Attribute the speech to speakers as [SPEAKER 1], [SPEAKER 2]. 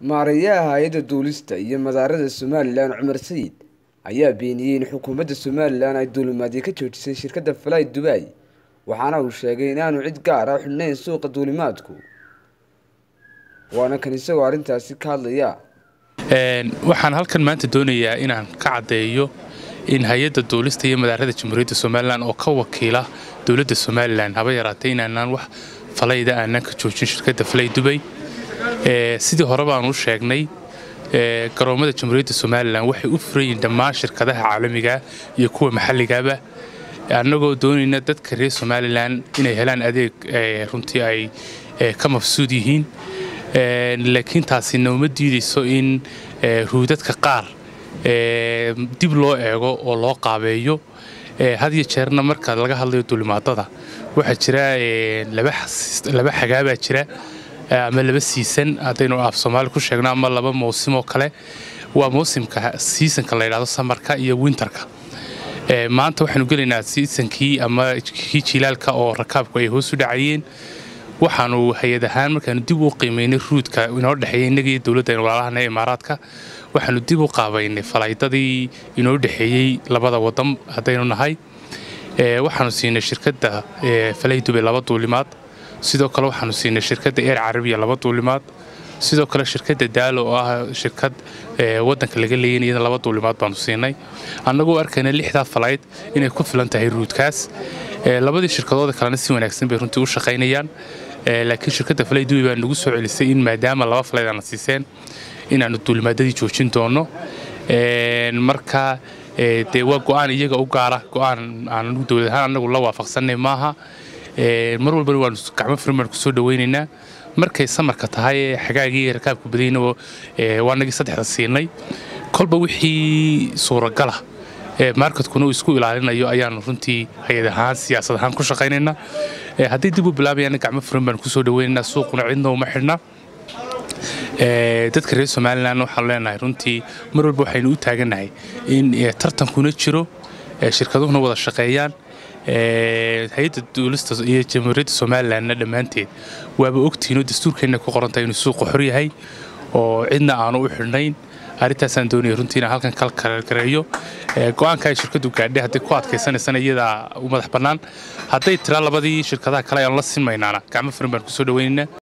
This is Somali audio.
[SPEAKER 1] Maareeyaha Hay'adda Duulista iyo Madaarada Somalilan Cumar Sayid ayaa beeniyay in xukuumadda Somalilan ay duulimaadyo ka joojisay shirkadda Fly Dubai waxaana uu sheegay in aanu cid gaar ah u xidhnayn suuqa duulimaadku waana kan isagoo arrintaasi ka hadlaya
[SPEAKER 2] waxaan halkan maanta doonayaa inaan ka caddeeyo in hay-adda duulista iyo madaarada jamhuuriyadda somalilan oo ka wakiila dowladda somalilan haba yaraatee inaanaan wax falayda aanaan ka joojin shirkadda falay dubay sidii hore baan u sheegnay garoomada jamhuuriyadda somalilan waxay u furayiin dhammaan shirkadaha caalamiga iyo kuwa maxalligaba annagoo doonayna dadka reer somalilan inay helaan adeeg runtii ay ka mafsuud yihiin laakiin taasi nooma diidayso in ruudadka qaar dib loo eego oo loo qaabeeyo had iyo jeerna marka laga hadlayo duulimaadada waxaa jira laba xagaabaa jira ama laba siisan haddaynu af soomaali ku sheegno ama laba mawsim oo kale waa mawsimka siisanka la yidhahdo samarka iyo winterka maanta waxaanu gelaynaa siisankii ama kii jilaalka oo rakaabku ay hoos u dhacayeen waxaanu hay-ad ahaan markaanu dib u qiimaynay ruudka inoo dhexeeya innaga iyo dowladda walaalahana imaaraadka waxaanu dib u qaabaynay falaydadii inoo dhexeeyey labada wadan haddaynu nahay waxaanu siinay shirkadda falay dubay laba duulimaad sidoo kale waxaanu siinay shirkadda eer carabiya laba duulimaad sidoo kale shirkadda daalo oo ah shirkad wadanka laga leeyan iyada laba duulimaad baanu siinay annagoo arkayna lixdaa falayd inay ku filan tahay ruudkaas labadii shirkadooda kalena si wanaagsan bay runtii u shaqaynayaan laakiin shirkadda falay dubi baa nagu soo celisay in maadaama laba falayd aana siiseen inaanu duulimaadadii joojin doonno marka dee waa go-aan iyaga u gaara go-aan aanu dowlad ahaan annagu la waafaqsannay maaha mar walbana waanu gacmo furin baan kusoo dhawaynaynaa markay samarka tahay ee xagaagii rakaabka badayna waanagii saddexda siinay kolba wixii suuragala marketkuna uu isku ilaalinayo ayaanu runtii hay-ad ahaan siyaasad ahaan ku shaqaynaynaa haddii dib u bilaabayana gacmo furin baan kusoo dhawaynaynaa suuquna cidna uma xidhna dadka reer somalilan waxaanu leenahay runtii mar walba waxaynu u taagannahay in tartankuna jiro shirkaduhuna wada shaqeeyaan hay-adda duulista iyo jamhuuriyadda somalilanna dhammaanteed waaba ogtihiinoo dastuurkeenna ku qorantahay inuu suuqa xor yahay oo cidna aanu u xidhnayn arrintaasaan doonaya runtii inaan halkan kala kalgareeyo go-aanka ay shirkaddu gaadhay hadday ku adkaysanaysana iyadaa u madax bannaan hadday tiraa labadii shirkadaha kale ayaan la sinmaynaana gacmo furin baan kusoo dhawaynaynaa